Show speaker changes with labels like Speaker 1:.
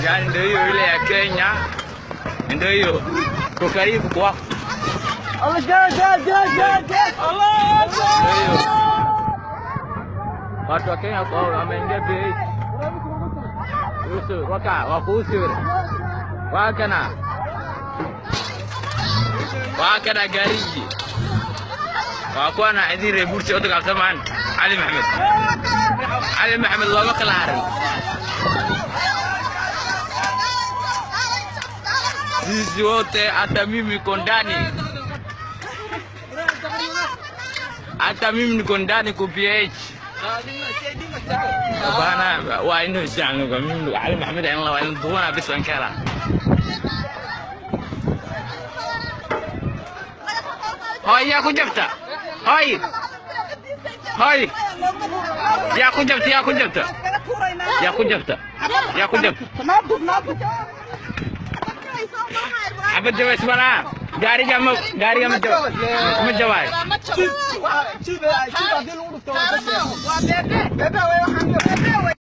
Speaker 1: Yani ndio hiyo ile ya Kenya, ndio hiyo. Kwa karibu kwako.
Speaker 2: Allah gel gel gel gel gel. Allah
Speaker 1: Ndio hiyo. Watu wa Kenya kwa wameingia bei. Usu waka wakuusi yule. Wakana. Wakana gariji. Wakuwa na idire bursi odaga samaan Ali Maxamed. Ali Maxamed looma kala harin. Sisi wote hata mimi niko ndani. Hata mimi niko ndani ku PH. Bana waa inuu isjecel kwa mimi Ali Maxamed aan la waa in duwana bis waan ka helaa. Hoy yaa ku jabta. Hoy. Hoy. Yaa ku jabta yaa ku jabta. Yaa ku jabta. Yaa ku jabta.
Speaker 2: Nabuk nabuk.
Speaker 1: Abad jawa ismana. Gaariga ma gaariga ma jawa. Ma jawaay.
Speaker 2: Chip chip hadii lagu dhufto waa bebe. Bebe way waxaan